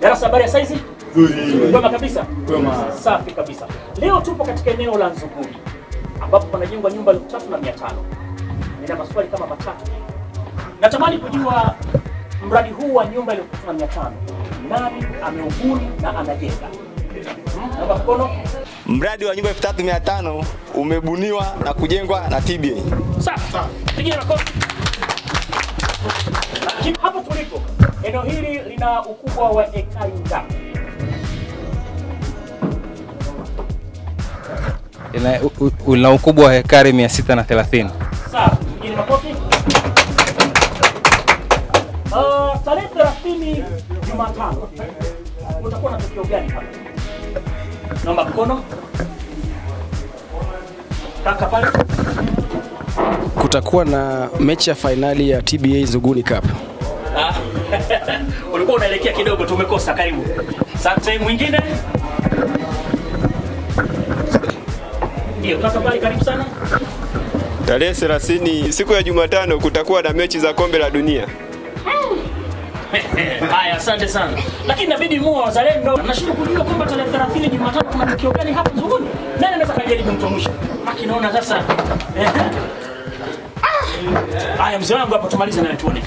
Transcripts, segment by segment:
Darasa habari ya saizi? Kwema kabisa. Safi kabisa. Leo tupo katika eneo la Nzuguni ambapo panajengwa nyumba elfu tatu na mia tano. Nina maswali kama matatu. Natamani kujua mradi huu wa nyumba elfu tatu na mia tano nani ameubuni na anajenga? Hmm, Naomba mkono. Mradi wa nyumba 3500 umebuniwa na kujengwa na TBA. Safi. Pigia makofi. Lakini hapo tulipo, eneo hili lina ukubwa wa ekari ngapi? Ina, u- u- una ukubwa wa hekari 630. Sawa, pigeni makofi. Uh, tarehe 30 Jumatano utakuwa na tukio gani hapa? Naomba mkono. Kaka pale. kutakuwa na mechi ya fainali ya TBA Nzuguni Cup. Ah, ulikuwa unaelekea kidogo tu umekosa. Karibu. Asante. Mwingine? Ndio, kaka pale, karibu sana. Tarehe 30 siku ya Jumatano kutakuwa na mechi za kombe la dunia. Haya, asante sana. Lakini inabidi muwe wazalendo. Nashindwa kujua kwamba tarehe 30 Jumatatu kuna tukio gani hapa Nzuguni. Nani anaweza kajaribu mtu wa mwisho? Maki naona sasa. Ehe. Ah! Haya, mzee wangu hapo tumalize naye tuone.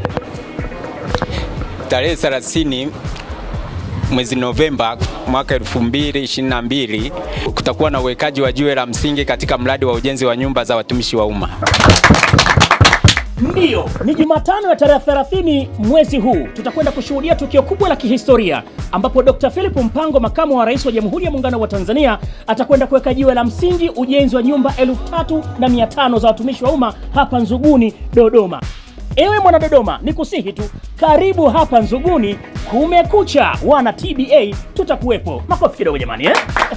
tarehe 30 mwezi Novemba mwaka 2022 kutakuwa na uwekaji wa jiwe la msingi katika mradi wa ujenzi wa nyumba za watumishi wa umma. Ndiyo, ni Jumatano ya tarehe 30 mwezi huu tutakwenda kushuhudia tukio kubwa la kihistoria ambapo Dr. Philip Mpango, makamu wa rais wa Jamhuri ya Muungano wa Tanzania, atakwenda kuweka jiwe la msingi ujenzi wa nyumba elfu tatu na mia tano za watumishi wa umma hapa Nzuguni, Dodoma. Ewe mwana Dodoma, ni kusihi tu, karibu hapa Nzuguni. Kumekucha, wana TBA tutakuwepo. Makofi kidogo jamani, eh?